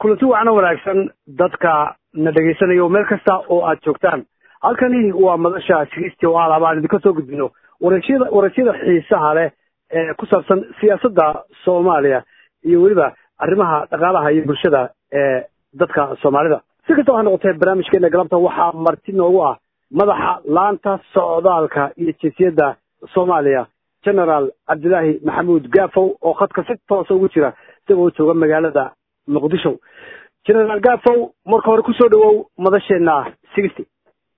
kulanti wacna wanaagsan dadka na dhegaysanayo meel kasta oo aad joogtaan halkani waa madasha sigisti oo alaaba aan idinka soo gudbino wareesyada wareesyada xiisaha leh ee ku saabsan siyaasadda soomaaliya iyo weliba arrimaha dhaqaalaha iyo bulshada ee dadka soomaalida si kastaba ha noqotee barnaamijkeena galabta waxaa marti noogu ah madaxa laanta socdaalka iyo jinsiyadda soomaaliya generaal cabdilaahi maxamuud gaafow oo khadka si toosa ugu jira isagoo jooga magaalada muqdisho generaal gaafow marka hore kusoo dhawow madasheena sixty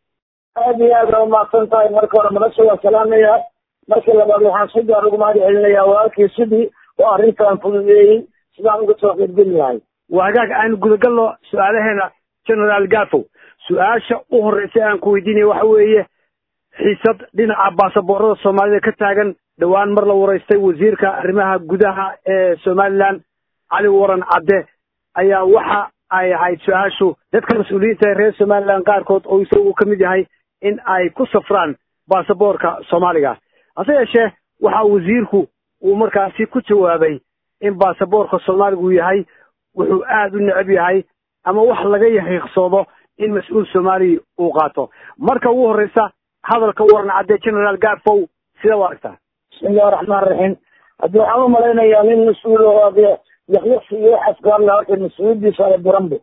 aad iyo aad aa umahadsan tahay marka hore madasha waa salaamaya marka labaad waxaan si gaar ugu mahad celinayaa walaalkii sidii oo arrintan fududeeyey sidaan uga soo qeybgeli lahay waa hagaag aynu gudagalno su-aalaheena generaal gaafow su-aasha u horreysay aan ku weydiinaya waxa weeye xiisad dhinaca baasaboorada soomaalida ka taagan dhowaan mar la wareystay wasiirka arrimaha gudaha ee somaliland cali waran cadde ayaa waxa ay ahayd su-aashu dadka mas-uuliyiinta ee reer somaliland qaarkood oo isagu ka mid yahay in ay ku safraan baasaboorka soomaaliga hase yeeshee waxa wasiirku uu markaasi ku jawaabay in baasaboorka soomaaligu yahay wuxuu aada u necab yahay ama wax laga yahiiqsoodo in mas-uul soomaaliya uu qaato marka ugu horreysa hadalka waran cadde generaal gaafow sida u aragtaa bismillahi raxmaan raxiim haddii waxaan u malaynayaa nin mas-uul oo yakyaqsi iyo waxaas gaarla horta mas-uuliyadiisa ala buranbo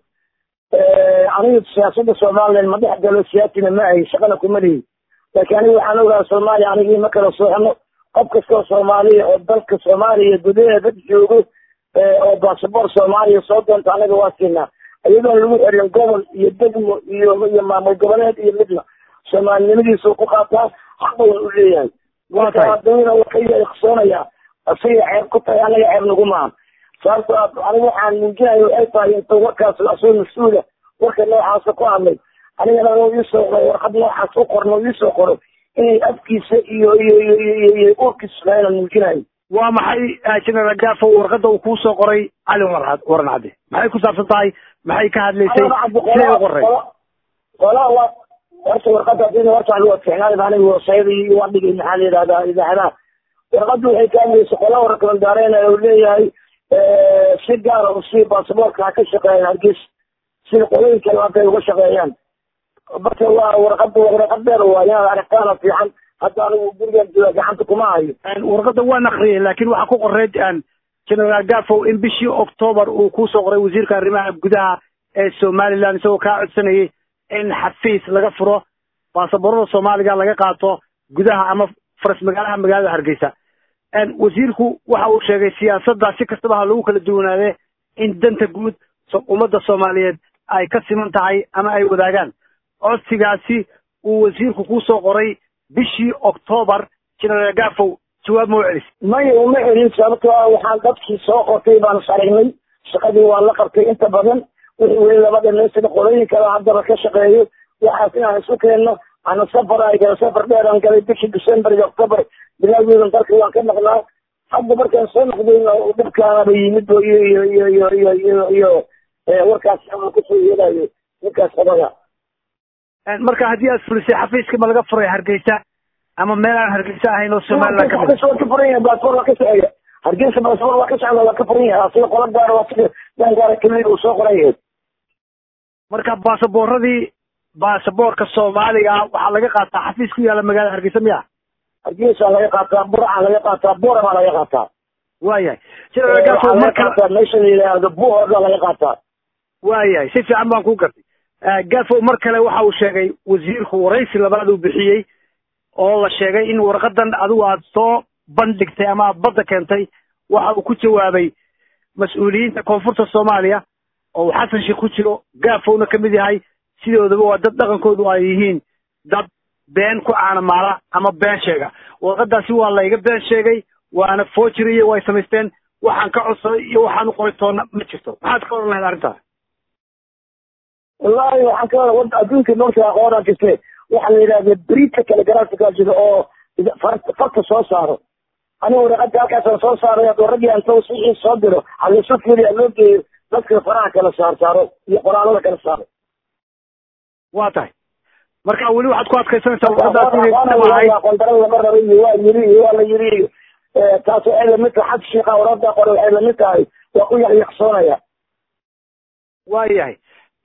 aniga siyaasada somalilan ma dhex galo siyaasina ma ahay shaqana kuma lihi laakiin aniga waxaan ogaa soomaaliya anigii ma kala sooxno qof kastoo soomaaliya oo dalka soomaaliya gudaheeda joogo oo basaboor soomaaliya soo doonta anaga waa siinaa iyadoon lagu xirin gobol iyo degmo iyo iyo maamul goboleed iyo midna soomaalinimadiisa ku qaataa xaqowna u leeyahay marka hadawna waa ka iqsoonaya asiga ceeb ku tahay anaga ceeb nagu maaha sababto aniga waxaan muujinayo ay tahay inta warkaas asoo mas-uula warka noocaasa ku hadlay anigana u iisoo qoray warqad noocaas u qorno iisoo qoro inay afkiisa iyo iyo iyo iyo urkiisa lahayn aan muujinayo waa maxay generaal gafo warqadda uu kuu soo qoray cali waran waran cadde maxay ku saabsan tahay maxay ka hadlaysay siday u qoray qola wa horta warqadda hadii horta lagu adkeenaayo aniga wasayada iyo waa dhigay maxaa la yidhahdaa idaacadaha warqadda waxay ka hadlaysay qola warkalan daareynaya uu leeyahay si gaara usii baasaboorka ha ka shaqeeyaan hargeysa sida qolooyinka hadday uga shaqeeyaan marka waa warqada warqad dheer waa inaad aragtaana fiican hadda anigu gurigan jooga gacanta kuma hayo warqadda waan akriyay laakiin waxaa ku qoreyd generaal gafow in bishii octoobar uu kusoo qoray wasiirka arrimaha gudaha ee somaliland isagoo kaa codsanayay in xafiis laga furo baasaboorada soomaaliga laga qaato gudaha ama faras magaalaha magaalada hargeysa wasiirku waxa uu sheegay siyaasadda si kastaba ha lagu kala duwanaade in danta guud ummadda soomaaliyeed ay ka siman tahay ama ay wadaagaan codsigaasi uu wasiirku kusoo qoray bishii octoobar generaal gafow jawaab ma u celis maya uma celin sababto a waxaan dadkii soo qortay baan is aragnay shaqadii waan la qabtay inta badan wixii weli laba dhamaystira qolooyin kale haddaba ka shaqeeyo waxaas inaan isu keenno ana safar ay gala safar dheer aan galay bishii december iyo october bilaageedan dalka waan ka maqnaa hadda markaan soo noqdayna dhibkaanaba yimid bo iyo iyo iyo iyo iyo iyo iyo warkaas aan kusoo yeelayo ninkaas qabada marka haddii aad fulisay xafiiska ma laga furay hargeysa ama meel aan hargeysa ahayn oo somaliland ka mid waa ka furan yahay baasaboor waa ka socaya hargeysa baasaboor waa ka socda waa ka furan yahay asiga qola gaara waa sida dan gaara keliya uu soo qoran yahay marka baasaboorradii baasaboorka soomaaliga waxaa laga qaataa xafiis ku yaala magaalada hargeysa miya hargeysa laga qaataa burca laga qaataa boorama laga qaataa waayahay marka meesha la yidhaahdo buhooda laga qaataa waayahay si fiican baan ku gartay gafow mar kale waxa uu sheegay wasiirku waraysi labaad uu bixiyey oo la sheegay in warqadan adigu aad soo bandhigtay ama aad badda keentay waxa uu ku jawaabay mas-uuliyiinta koonfurta soomaaliya oo uu xasan sheekh ku jiro gafowna ka mid yahay sidoodaba waa dad dhaqankoodu ay yihiin dad been ku caanamaala ama been sheega warqadaasi waa layga been sheegay waana foojiri iyo way samaysteen waxaan ka codsaday iyo waxaan u qoray toona ma jirto maxaad ka odhan lahayd arrintaas wallahi waxaan ka wada adduunka marka aqoonaa jirte waxaa la yidhahda briidka telegrafika jira oo farta soo saaro aniga waraqada halkaasaan soo saaray adoo raggii aan tawsiixii soo diro halisu fiiriya loo geeyo dadka faraha kala saar saaro iyo qoraalada kala saaro waa tahay marka weli waxaad ku adkaysanaysaa warqadaas qondaro lama raba iyo waa yiri iyo waa la yiri iyo taas waxay lamid tahay xad shiika warada qore waxay lamid tahay waa ku yaqyaqsoonaya waayahay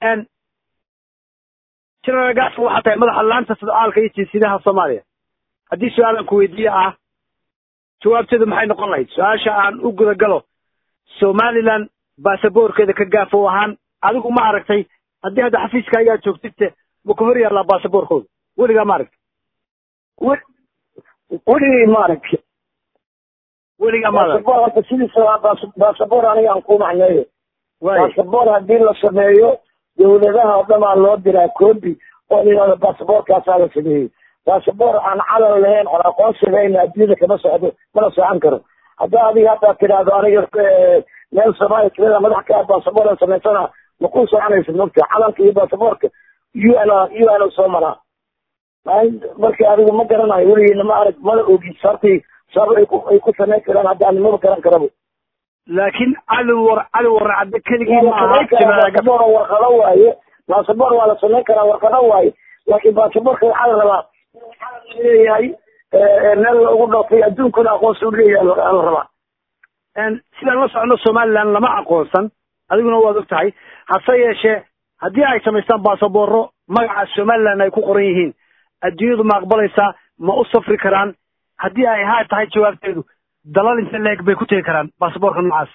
general gaafo waxaa tahay madaxa laanta sodcaalka iyo jinsidaha soomaaliya haddii su-aalan ku weydiiye ah jawaabteedu maxay noqon lahayd su-aasha aan u gudagalo somaliland baasaboorkeeda ka gaafo ahaan adigu ma aragtay haddii hadda xafiiska ayaa joogtidte ma ka hor yaallaa baasaboorkooda weligaa ma aragtay weligay ma aragti weligaa ma arag baasaboor hadda sidiisa baasaboor aniga aan ku macneeyo baasaboor haddii la sameeyo dawladaha oo dhan aa loo diraa coobi oo la yidhahdo baasaboorkaasaa la sameeyey baasaboor aan calan lahayn oon aqoonsi lahayn adduunyada kama socdo mana socon karo haddaa adiga haddaad tidhaahdo aniga meel soomaaliya tirada madax ka baasaboor aan samaysana ma ku soconaysa mogta calanka iyo baasaboorka u n u n soo maraa marka adigu ma garanayo weligiina ma arag mana ogi sababtii sabab ay ku ay ku samayn karaan hadda ani maba garan karabo laakiin cali war cali warra cadde keligii ma aha baasaboor warqado waaye baasaboor waa la samayn karaa warqado waaye laakiin baasaboorka waxaa la rabaa leeyahay meel lagu dhoofay adduunkuna aqoonsi u leeyahay la rabaa sidaan la socono somaliland lama aqoonsan adiguna waad og tahay hase yeeshee haddii ay samaystaan baasaboorro magaca somaliland ay ku qoran yihiin adduunyadu ma aqbalaysaa ma u safri karaan haddii ay haa tahay jawaabteedu dalal inta leeg bay ku tegi karaan baasaboorka noocaas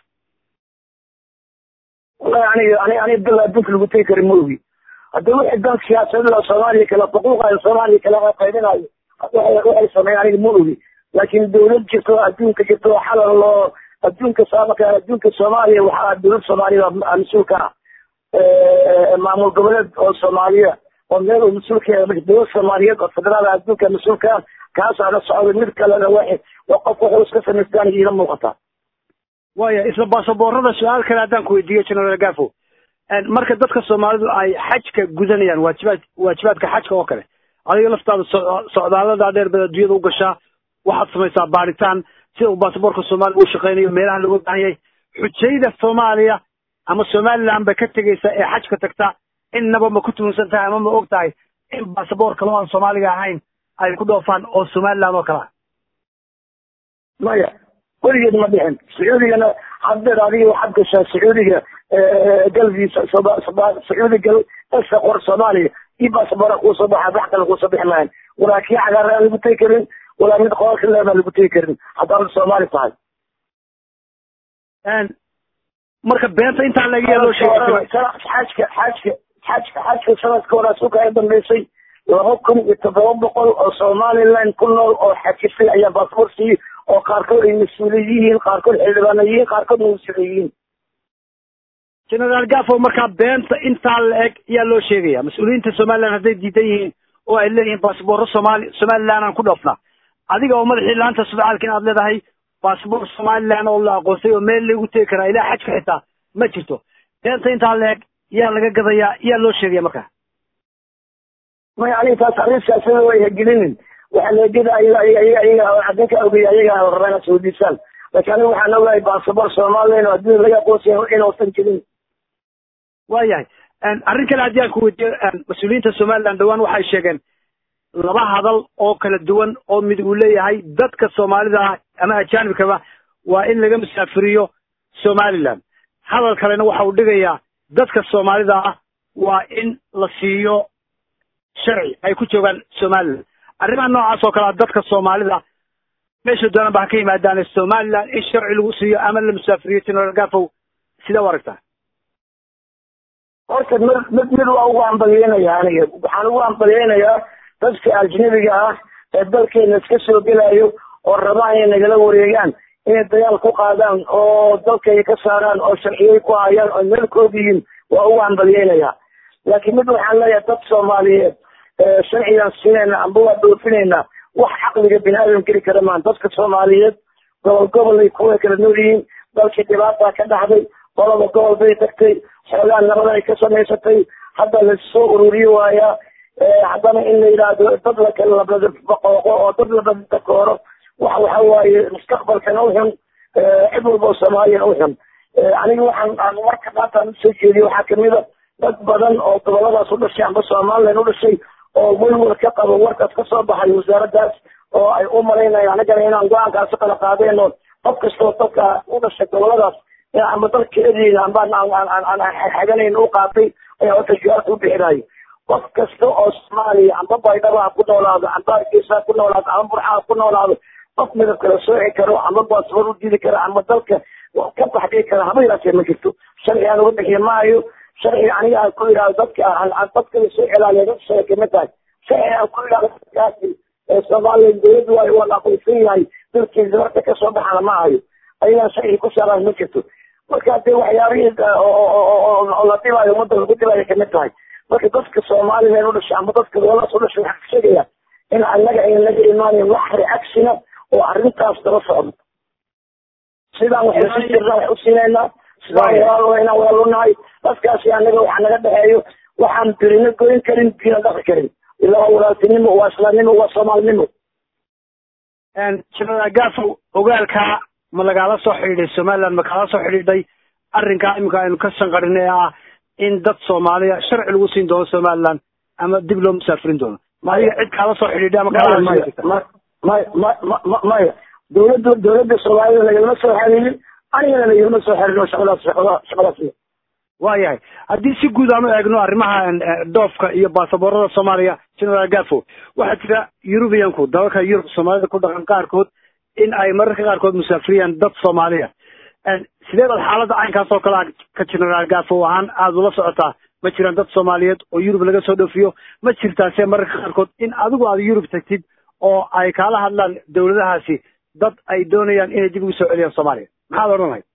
wallahi aniga ani aniga dal adduunka lagu tegi kara ma ogi hadda wixii dan siyaasadada soomaaliya kala xuquuqayo soomaaliya kala qaybinayo waxay sameeyeen aniga ma ogi laakiin dawlad jirto adduunka jirto xalal loo adduunka saamaka adduunka soomaaliya waxaa dawlad soomaaliya mas-uulka ah maamul goboleed oo soomaaliya oo meel uu mas-uulka yahay dawlad soomaaliyeed oo federaal adduunka mas-uulka ah kaasaa la socday mid kalena wa waa qof wuxuu iska samaystaan iila muuqataa waya isla baasaboorada su-aal kale haddaan ku weydiiyo general gafo marka dadka soomaalidu ay xajka gudanayaan waajibaad waajibaadka xajka oo kale adiga laftaada socdaalada dheer bad adduunyada u gashaa waxaad samaysaa baaritaan sida uu baasaboorka soomaaliya u shaqeynayo meelaha looga baahan yahay xujayda soomaaliya ama somaliland bay ka tegaysa ee xajka tagta innaba ma ku tuhunsan tahay ama ma og tahay in baasaboor kale oo aan soomaaliga ahayn ay ku dhoofaan oo somaliland oo kale ah maya weligeed ma dhicin sacuudigana haddeer adiga waxaad gashaa sacuudiga galviisa sacuudi gal esa qor soomaaliya iyo baasaboora kuusoo baxa wax kale kuusoo bixi maayan walaa kii cagaara aan lagu tegi karin walaa mid qolalka leebaa lagu tegi karin haddaad soomaali tahay marka beenta intaa laga loo sheegay xajka xajka xajka xajka sanadka hore suka ay dambeysay laba kun iyo toddoba boqol oo somaliland ku nool oo xajisay ayaa baasaboor siiyey oo qaarkood ay mas-uuliye yihiin qaarkood xildhibaano yihiin qaarkoodna wasiire yihiin generaal gafo markaa beenta intaa la eg ayaa loo sheegaya mas-uuliyiinta somaliland hadday diidan yihiin oo ay leeyihiin baasaboorro somaali somaliland aan ku dhoofnaa adiga oo madaxii laanta sudcaalka in aad leedahay baasaboor somaliland oo la aqoonsay oo meel lagu tegi karaa ilaa xajka xitaa ma jirto beenta intaa la eg yaa laga gadayaa yaa loo sheegaya markaa maya aniga taas arrin siyaasada way hagelinin waxaa laegeda ayaga ayaga ayaga cadinka ogey ayaga la rabaa inaad sawdiisaan laakiin aniga waxaan ogahay baasaboor somaliland oo adduunya laga aqoonsiya inuusan jirin waayahay arrin kale haddii aan ku weydiiyo mas-uuliyiinta somaliland dhawaan waxay sheegeen laba hadal oo kala duwan oo mid uu leeyahay dadka soomaalida ah ama ajaanibkaba waa in laga musaafiriyo somaliland hadal kalena waxa uu dhigayaa dadka soomaalida ah waa in la siiyo sharci ay ku joogaan somaliland arrimaha noocaas oo kalea dadka soomaalida meesha doonaan ba ha ka yimaadaane somaliland in sharci lagu siiyo ama la musaafiriyo general gafow sidee u aragtaa horta mid mid mid waa ugu ambalyeynaya aniga waxaan ugu ambalyeynayaa dadka ajnabiga ah ee dalkeena iska soo gelayo oo rabaan inay nagala wareegaan inay dagaal ku qaadaan oo dalkay ka saaraan oo sharciyay ku hayaan oo meelkood yihiin waa ugu ambalyeynayaa laakiin mid waxaan leeyahay dad soomaaliyeed sharcigaan siinayna amba waa dhoofinayna wax caqliga bini aadam geli kara maan dadka soomaaliyeed gobol gobolay kuwa kala nool yihiin dalkii dhibaataa ka dhacday qolaba gobol bay tagtay xoogaa nabada ay ka samaysatay hadda lasoo ururiyo waayaa haddana in la yidhaahdo dad lakala labadabaqooqo oo dad labadakooro wax waxa waaye mustaqbalkana u xun cid walba oo soomaaliyana u xun aniga waxaan aan marka maantaan usoo jeediyo waxaa kamida dad badan oo goboladaas u dhashay amba somaliland u dhashay oo welwel ka qabo warkaas kasoo baxay wasaaraddaas oo ay u malaynayaan anagana inaan go-aankaasi kala qaadeen oo qof kastoo dadka u dhashay goboladaas amba dalkeediina ambaan aan xaganayn u qaatay ayaa horta jawaabta u bixinayo qof kasta oo soomaaliya amba baydhaba ha ku noolaado amba hargeysa ha ku noolaado amba burxa ha ku noolaado qof midab kala sooci karo ama baasabor u dili karo ama dalka ka baxdii kara haba yaraatee ma jirto sharci aan uga bixiya maayo sharci aniga aan ku yidhahdo dadka dadka soo ilaaliya dad sharci kama tahay sharci aan ku yidhahdo dadkaasi soomaaliya dowladdu waa waa la aqoonsan yahay dalkiisa marka kasoo baxana ma hayo ayagaan sharci ku saaraan ma jirto marka dee waxyaabihii oo la dhibayo ummadda lagu dhibayo kamid tahay marka dadka soomaliland u dhashay ama dadka goolaas u dhashay waxaan ka sheegaya in annaga ayna naga imaanin wax reacsina oo arrintaas daba socdo sidaan waxay sii jirnaa wax u siinaynaa sidaan walaalo inaan walaalo nahay dadkaasi annaga waxa naga dhexeeyo waxaan birina goyn karin bina dhaqi karin ilaa waa walaaltinimo waa islaamnimo waa soomaalinimo jenaraal gafow ogaalkaa ma lagaala soo xidhiidhay somaliland ma kaala soo xidhiidhay arrinkaa iminka aynu ka shanqarin ee ah in dad soomaaliya sharci lagu siin doono somaliland ama dib loo musaafirin doono ma adiga cid kaala soo xidhiidhay ama kaala maya maya maya dowladda dowladda soomaalida lagalama soo xiriirin anigana lagalama soo xiriirin shaqadaas shaqada shaqadaas waayahay haddii si guud aan u eegno arrimaha dhoofka iyo baasaboorada soomaaliya generaal gafo waxaa jira eurubiyanku dalalka yurub soomaalida ku dhaqan qaarkood in ay mararka qaarkood musaafiriyaan dad soomaaliya sidee baad xaaladda caynkaas oo kale ka generaal gafo ahaan aada ula socotaa ma jiraan dad soomaaliyeed oo yurub laga soo dhoofiyo ma jirtaase mararka qaarkood in adigu aad yurub tagtid oo ay kaala hadlaan dawladahaasi dad ay doonayaan inay dib ugu soo celiyaan soomaaliya maxaad odhan lahayd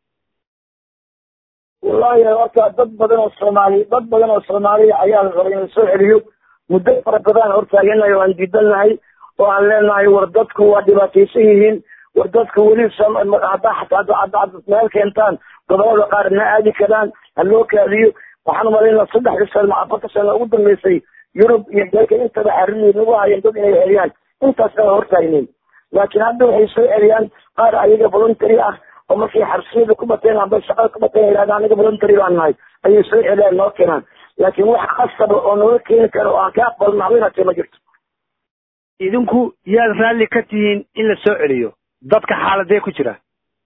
wallahi horta dad badan oo soomaali dad badan oo soomaaliya ayaa la rabay in la soo celiyo muddo fara badan hortaaganahay oo aan diidannahay oo aan leenahay war dadku waa dhibaataysan yihiin war dadku weli haddaa xataa haddaad meel keentaan gobolada qaar ma aadi karaan ha loo kaadiyo waxaan umalaynaa saddexdii sano afarta sano ugu dambeysay yurub iyo dalka intaba xaririi nagu hayeen dad inay celiyaan intaas kala hortaagnayn laakiin hadda waxay soo celiyaan qaar ayaga voluntary ah oo markay xabsiyada ku bateen amba shaqada ku bateen yidhahda aniga voluntary baan nahay ayay soo celiyaan noo keenaan laakiin wax qasaba oo nooga keeni karo oo aan ka aqbalno haweenatee ma jirto idinku yaad raalli ka tihiin in la soo celiyo dadka xaaladee ku jira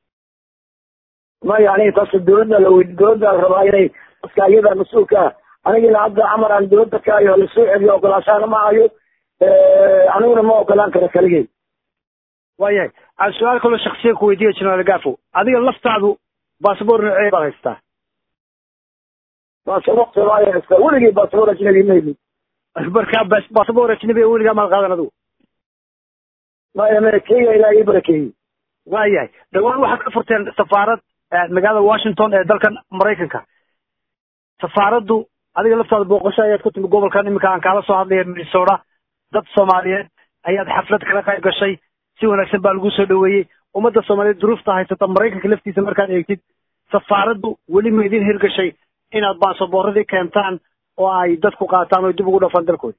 maya aniga taas dowladda la weydi dowladda la rabaa inay dadka iyada mas-uulka ah anigina hadda amar aan dowladda ka hayo la soo celiyo ogolaashaana ma hayo aniguna ma ogolaan karo kaligay waayahay aan su-aal kaloo shaksiya ku weydiiya generaal gafo adiga laftaadu basaboor noocee baad haystaa basaboor soomaaliya haystaa weligay basaboor ajnabi ma helin marka basaboor ajnabi weligaa maad qaadan adigu maya maya kenya ilaa ii barakeeyey waayahay dhawaan waxaad ka furteen safaarad magaalada washington ee dalkan maraykanka safaaraddu adiga laftaada booqasho ayaad ku timi gobolkan iminka aan kaala soo hadlaya minnesota dad soomaaliyeed ayaad xaflad kala qayb gashay si wanaagsan baa lagu soo dhaweeyey ummadda soomaaliyeed duruufta haysata maraykanka laftiisa markaad eegtid safaaraddu weli ma idin hirgashay inaad baasaboorradii keentaan oo ay dadku qaataan oo dib ugu dhafaan dalkooda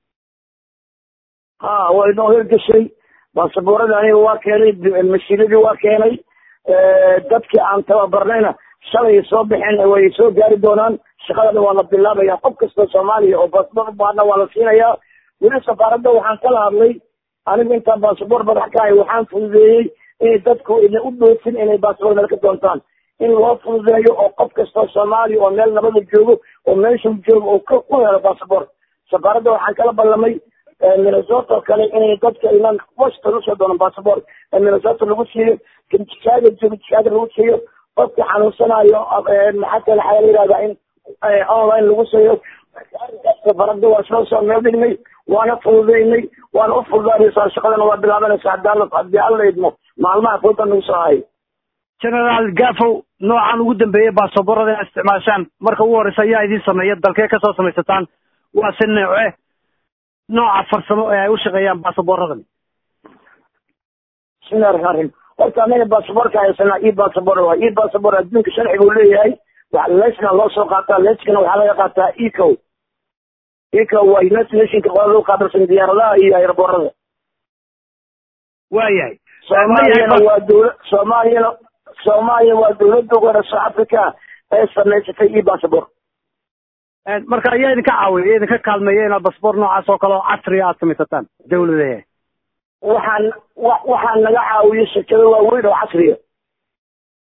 ha waa inoo hirgashay baasaboorada aniga waa keenay mashiinadii waa keenay dadkii aan tababarnayna shalay soo baxeen way soo gaari doonaan shaqadana waa la bilaabaya qof kastoo soomaaliya oo baasaboor baadna waa la siinayaa weli safaaradda waxaan kala hadlay anigu intaan baasaboor madax ka ahay waxaan fududeeyey inay dadku ina u dhoofin inay baasaboor meel ka doontaan in loo fududeeyo oo qof kastoo soomaaliya oo meel nabada joogo oo meeshuu joogo oo ku helo baasaboor safaaradda waxaan kala ballamay minnesota kale inay dadka iman washington usoo doonan baasaboor minnesota lagu siiyo kan chicago joogo chicago lagu siiyo qofka xanuunsanayo maxaa kale waxaa la yihahdaa in online lagu siiyo safarada waa soo soo meel dhignay waana fududeynay waana u fududaanaysaa shaqadana waa bilaabanaysaa haddii haddii alla idmo maalmaha fooda nagu soo hayo generaal gafow noocan ugu dambeeyey baasaboorada inaad isticmaashaan marka ugu horreysa ayaa idin sameeya dalkee kasoo samaysataan waa si nooce nooca farsamo ee ay u shaqeeyaan baasaboorradan bismillahi raxmaan raxiim horta anaga baasaboorka haysanaa e baasabor waa e baasabor adduunka sharci buu leeyahay lesna loo soo qaataa leskana waxaa laga qaataa eco eco waa united nationka qolada u qaabilsan diyaaradaha iyo airboorada waayahay soomaaliyana waa dowla soomaaliyana soomaaliya waa dowladda ugu horeysa africa ee samaysatay e baasabor marka ayaa idinka caawiya idinka kaalmeeya inaad basboor noocaas oo kale oo casriga aad samaysataan dawladahe waxaan waxaa naga caawiya shirkado waaweyn oo casriya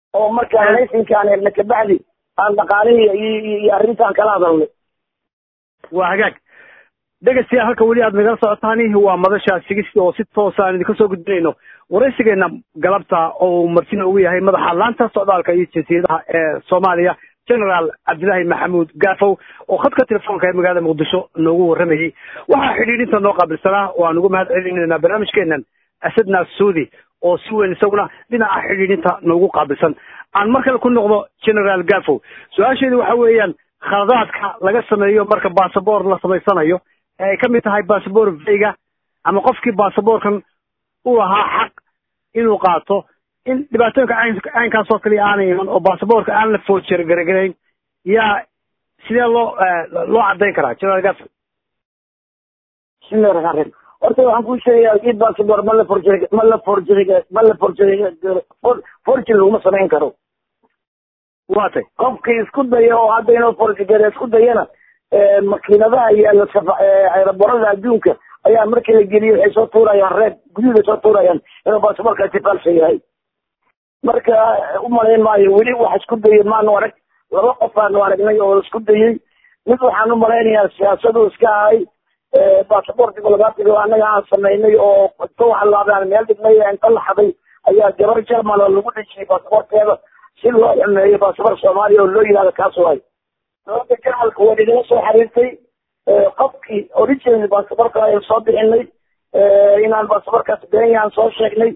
oo markaa laysinkaan helna kabacdi aan dhaqaalihii iyo arrintaan kala hadalnay waa hagaag dhegeystayaal halka weli aad nagala socotaani waa madasha sigista oo si toosa aan idinka soo gudbinayno waraysigeena galabta oo martina ugu yahay madaxa laanta socdaalka iyo jinsiyadaha ee soomaaliya generaal cabdilaahi maxamuud gaafow oo khadka telefoonka ee magaalada muqdisho noogu warramayey waxaa xidhiidhinta noo qaabilsanaa oo aan ugu mahad celinaynaa barnaamijkeenan asadna suudi oo si weyn isaguna dhinaca xidhiidhinta noogu qaabilsan aan mar kale ku noqdo generaal gaafow su-aasheedu waxa weeyaan khaladaadka laga sameeyo marka basaboor la samaysanayo ee ay ka mid tahay basaboor veyga ama qofkii basaboorkan u lahaa xaq inuu qaato in dhibaatooyinka caynkaas oo kaliya aanay iman oo basaboorka aan la foojer garagarayn yaa sidee loo loo caddayn karaa generaal gafo bismillahi raxmaan raxiim horta waxaan kuu sheegayaa kii basaboor ma la forjeri ma la forjeri ma la forjeri forjeri laguma samayn karo waa tay qofkii isku daya oo hadda inuu forjigare isku dayana makiinadaha yaalla aeroborada adduunka ayaa markii la geliyo waxay soo tuurayaan reeb guduhda soo tuurayaan inuu basaboorkaasi falsa yahay marka umalayn maayo weli wax isku dayay maanu arag laba qof aanu aragnay oo isku dayey mid waxaan umalaynayaa siyaasadu iska ahay basaboor diblomaatiga annaga aan samaynay oo inta waxa laabaan meel dhignay inta la xaday ayaa gabar jerman oo lagu dhejiyay basaboorkeeda si loo xumeeyo basaboor soomaaliya oo loo yihahdo kaas waay dowladda jarmalka waa nagala soo xiriirtay qofkii original basaboorka ayaan soo bixinay inaan basaboorkaas benyaan soo sheegnay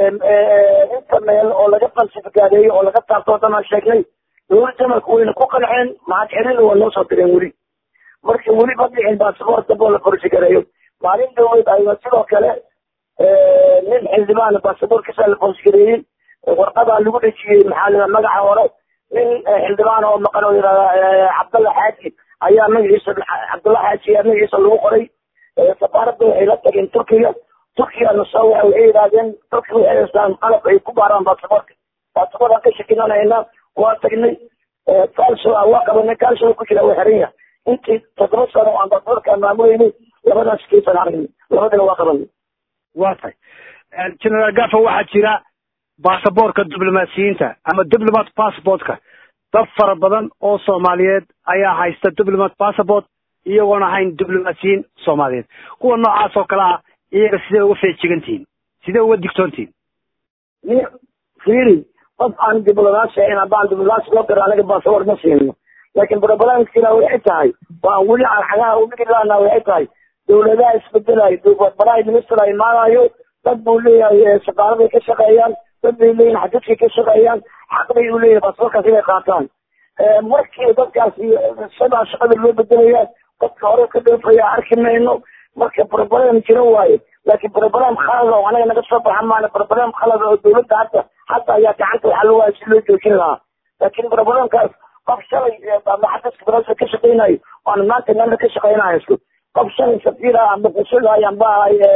inta meel oo laga falsifikaadeeyo oo laga taabto o dhan aan sheegnay dowladda jarmalka wayna ku qanceen mahad celin waa noo soo direen weli marka weli ma dhicin basaboor damboo la forsigareeyo maalin dhaweyd ayna sidoo kale nin xildhibaan basaboorkiisa la forsigareeyey warqadaa lagu dhejiyey maxaa lida magaca hore nin xildhibaan oo maqan oo yihahda cabdalla xaaji ayaa magaciisa cabdalla xaaji ayaa magaciisa lagu qoray safaaradda waxay la tageen turkiga turkigana soo waxa waxay yidhahdeen turkiga waxay haystaan qalab ay ku baaraan basaboorka basaboorkaan ka shakinanayna waa tagnay kalso waa qabanay kalso ku jira waa xiran yahay intii toddoba sano aan basaboorkaan maamuleynay labadaas kiisan aragnay labadana waa qabanay waa tahay generaal gafo waxaa jira basaboorka diblomaasiyiinta ama diplomat passportka dad fara badan oo soomaaliyeed ayaa haysta diplomat passport iyagoon ahayn diblomaasiyiin soomaaliyeed kuwa noocaas oo kale ah iyaga sidee uga feejigantihiin sidee uga digtoontihiin ni fiiri qof aan diblomaasi ahayn haddaan diblomaasi loo diro anaga basaboor ma siino laakiin barobalankina waxay tahay waan weli aan xagaha udhigi laana waxay tahay dawladaha isbedelayo prime minister a imaanayo dad buu leeyahay safaaraday ka shaqeeyaan dad bay leeyihin xadidkay ka shaqeeyaan xaq bay u leeyahay basaboorkaas inay qaataan markii dadkaasi sidaa shaqada loo bedelaya dadka hore ka dhoofaya arki mayno marka broblem jira waaye laakiin broblem khalada oo anaga naga soo baxa maana broblem khalada oo dawladda hadda hadda ayaa gacanta waxa loo waaya si loo joojin lahaa laakiin broblemkaas qof shalay ama xadiska barasa ka shaqeynayo oan maanta meelna ka shaqeynayo isku qof shalay safiira amba qusulay amba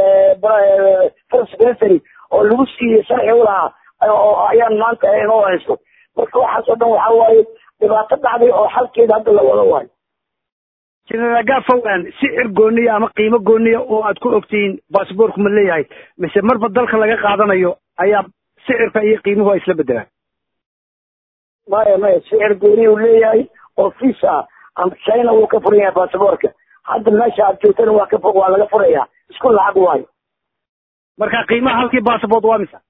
first secretary oo lagu siiyey sharci u lahaa ayaan maanta inoo haysto marka waxaas oo dhan waxa waaye dhibaato dhacday oo xalkeeda hadda la wado waayo generaal gafowan sicir gooniya ama qiimo gooniya oo aad ku ogtihiin basaboorku ma leeyahay mise marba dalka laga qaadanayo ayaa sicirka iyo qiimuhu ay isla bedelaan maya maya sicir gooniya uu leeyahay oo fiis ah china wuu ka furan yahay basaboorka hadda meesha aad joogtana waa ka waa laga furaya isku lacag waayo marka qiimaha halkii basabort waa misa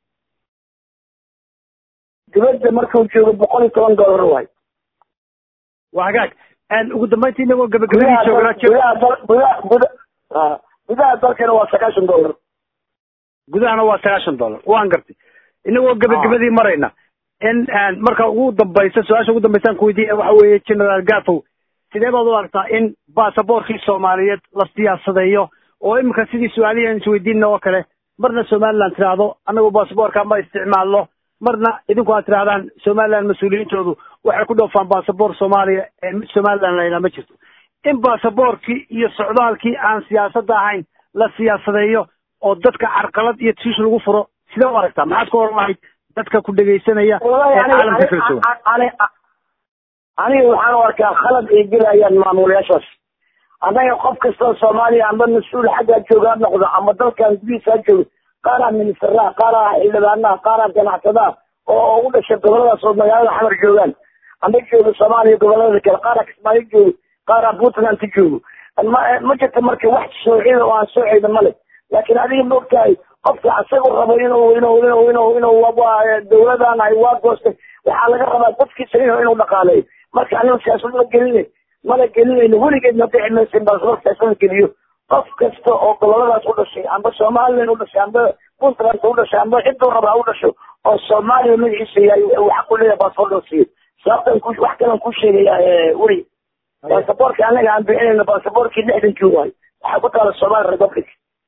dibadda markuu joogo boqol iyo toban dollar waayo waa hagaag ugu dambayntii inagoo gabagabadii joognaa gudaha dal gudaha guda gudaha dalkana waa sagaashan dollar gudahana waa sagaashan dollar waan gartay inagoo gabagabadii marayna in marka ugu dambaysa su-aasha ugu dambaysaan kuweydiiya waxa weeye generaal gafow sidee baad u aragtaa in basaboorkii soomaaliyeed la siyaasadeeyo oo iminka sidii su-aalihii aan isweydiinna oo kale marna somaliland tiraahdo annagu basaboorka ma isticmaalno marna idinku aad tirahdaan somaliland mas-uuliyiintoodu waxay ku dhoofaan basaboor soomaaliya ee mid somaliland laynaa ma jirto in basaboorkii iyo socdaalkii aan siyaasadda ahayn la siyaasadeeyo oo dadka carqalad iyo tiish lagu furo sidee u aragtaa maxaad ku oran lahayd dadka ku dhegaysanaya ee caalamka kala sugan aniga waxaan u arkaa khalad ay gelayaan maamulayaashaas annaga qof kastoo soomaaliya amba mas-uul xaggaa jooga ha noqdo ama dalkan gudihiisa ha joogo qaaraa ministeraha qaaraa xildhibaanaha qaaraa ganacsadaha oo u dhashay goboladaas oo magaalada xamar joogaan amba joogo soomaaliya gobolada kale qaara kismaayo joogo qaara puntland ka joogo ma ma jirto marka wax soocida oo aan soocayda male laakiin adiga maogtahay qofka asagu rabo inuu inuu inuu inuu inuu dawladan ay waa goostay waxaa laga rabaa dadkiisa inuu inuu dhaqaaleeyo marka anigu siyaasad ma gelinay mala gelinayno weligeed ma dhici maysin bal siyaasada geliyo qof kasta oo goboladaas u dhashay amba somalilan u dhashay amba puntland u dhashay amba ciduu rabaa u dhasho oo soomaaliya magaciisa yahay waxa ku leeyahay baasaboor loo siiyo sababtan ku wax kalan ku sheegaya weli baasaboorka anaga aan bixinayno baasaboorkii lixdankii waay waxaa ku taala somali republic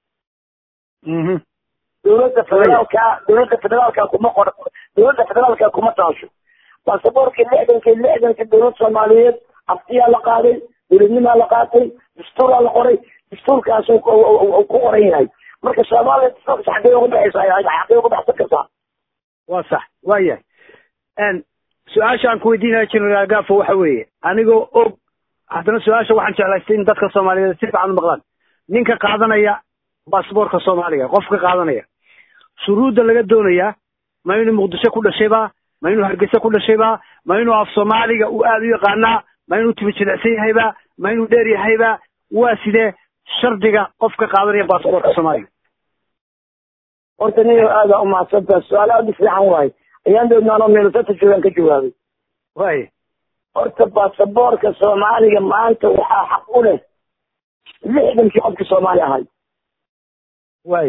dowladda federaalka dowladda federaalka kuma qor dowladda federaalka kuma taasho baasaboorkii lixdankii lixdankii dowlad soomaaliyeed aftiyaa la qaaday dowladnimaa la qaatay dastuuraa la qoray dastuurkaas ku qoran yahay marka soomaaliya dastuurkaas xaggee uga baxaysa xaggee uga baxsan kartaa waa sax waa yahay su-aasha aan ku weydiinaya general gafo waxa weeye anigoo og haddana su-aasha waxaan jeclaystay in dadka soomaaliyeed si fiican u maqlaan ninka qaadanaya basaboorka soomaaliga qofka qaadanaya shuruudda laga doonayaa ma inuu muqdisho ku dhashayba ma inuu hargeysa ku dhashayba ma inuu af soomaaliga uu aada u yaqaanaa ma inuu timi jilicsan yahayba ma inuu dheer yahayba waa sidee shardiga qofka qaadanaya basaboorka soomaaliga horta niyo aada umahadsantaa su-aal aada u fiican waaye ayaan doodnaanoo meelusata joogaan ka jawaabay waay horta basaboorka soomaaliga maanta waxaa xaq u leh lixdankii qofkii soomaali ahay waay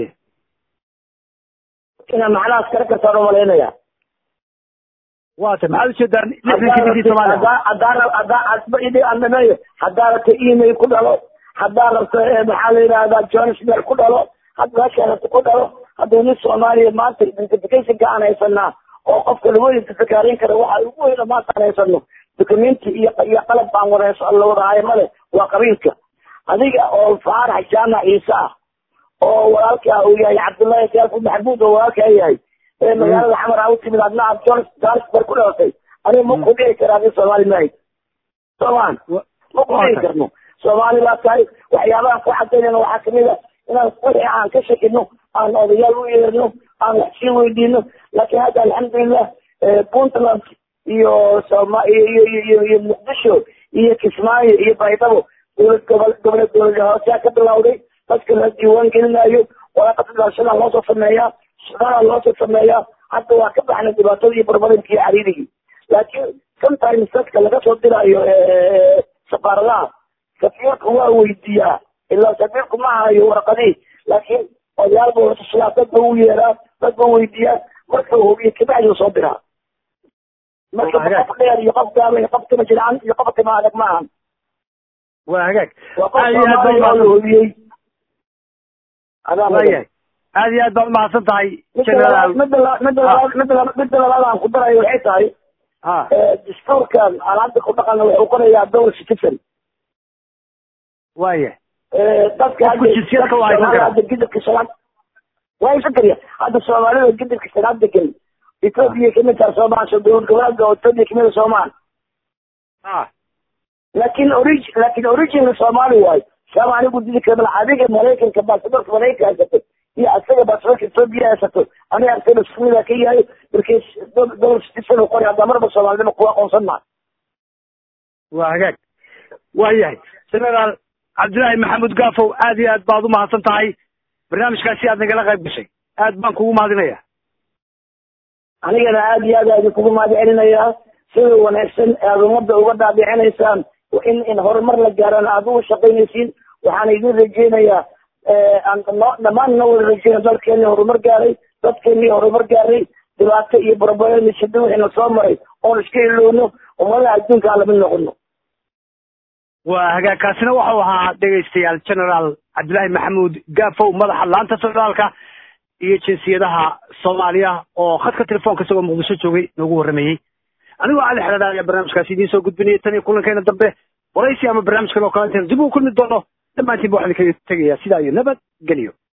inaa macnahaas kala kartaan umalaynaya waata maxaad ujeedaan lixdankii ninkii soomaaliya haddaa haddaa rabto email ku dhalo haddaa rabto maxaa la yidhahdaa johannesburg ku dhalo hadda meeshaa rabto ku dhalo hadduu nin soomaaliya maanta identificationka aan haysanaa oo qofka lagu identifikaarin kara waxa ugu weyna maanta aan haysano documenti iyo iyo qalab baan wada la wada hayo male waa qabiilka adiga oo faarax jaamac ciise ah oo walaalkaa uu yahay cabdullaahi kaafu maxbuud oo walaalkaa yahay ee magaalada xamar aa u timid adna aad johannesburg ku dhalatay aniga ma ku dhihi kara adi soomaali mahayd soomaan ma ku dhihi karno soomaali baa tahay waxyaabahan ku cadaynayna waxaa kamid a inaan wixii aan ka shakino aan odayaal u yeerno aan wax sii weydiino laakiin hadda alxamdulilah puntland iyo soma iyo iyo iyo muqdisho iyo kismaayo iyo baydhabo dowlad gobol goboleed dowlad hooseyaa ka bilawday dadka la diiwaan gelinayo waraaqada dhalashadaa loosoo sameeyaa shaqadaa loosoo sameeyaa hadda waa ka baxnay dhibaatadii barbarinki iyo cariirigii laakiin sometimes dadka laga soo diraayo safaaradaha safiirka waa weydiiyaa ilaa safiirku ma hayo warqadii laakiin odayaal buu latushlaa dad ba u yeeraa dad ba weydiiyaa marka hubiyo kabacdi soo diraa marka qof dheer iyo qof gaaban iyo qof tima jircan iyo qof tima adag ma ahan waa hagaag waa qof soomaaliya oo la hubiyey waayahay aad iyo aad baa umahadsan tahay midda midda midda midda midda labaad aan ku darayo waxay tahay ha dastuurkan aan hadda ku dhaqana wuxuu qorayaa dowr citizen waayahay dadka Qofku jinsiyadka waa haysan karaa. hadda gidibka shanaad waa haysan karya hadda soomaalida gidibka shanaad degan etoobiya kamid taha soomaal dowlad goboleedka oo etoobiya kamid a soomaal ha laakin orig laakin original soomaali waayo saama anigu didi kamala adiga maraykanka baasaboorka maraykanka haysato iyo asaga baasaboorka etoobiya haysato aniga asaga iskumida ka yahay markii dowlad citizen u qoray hadda marba soomaalinima kuwa aqoonsan maa waa hagaag waayahay generaal cabdillaahi maxamuud gaafow aad iyo aad baad umahadsan tahay barnaamijkaasi aad nagala qayb gashay aad baan kugu mahadinaya anigana aad iyo aad aadi kugu mahad celinayaa sida wanaagsan aad ummadda uga dhaadhicinaysaan in in horumar la gaaraan aad ugu shaqaynaysiin waxaan idin rajeynayaa aan no- dhammaan noo wada rajeyna dalkeeni horumar gaaray dadkeeni horumar gaaray dhibaato iyo barbareeni shida wixiina soo maray oon iska ilowno ummadaha adduunka aan lamid noqono waa hagaag kaasina waxau ahaa dhegaystayaal generaal cabdillaahi maxamuud gaafow madaxa laanta federaalka iyo jinsiyadaha soomaaliya oo khadka telefoonka isagoo muqdisho joogay noogu warrameeyey anigoo cali xeladha ayaa barnaamijkaasi idiin soo gudbinaya tan iyo kulankeena dambe waraysi ama barnaamij kale oo kale intayn dib ugu kulmi doono dhammaantiin ba waxaan idinkaga tegayaa sidaa iyo nabad geliyo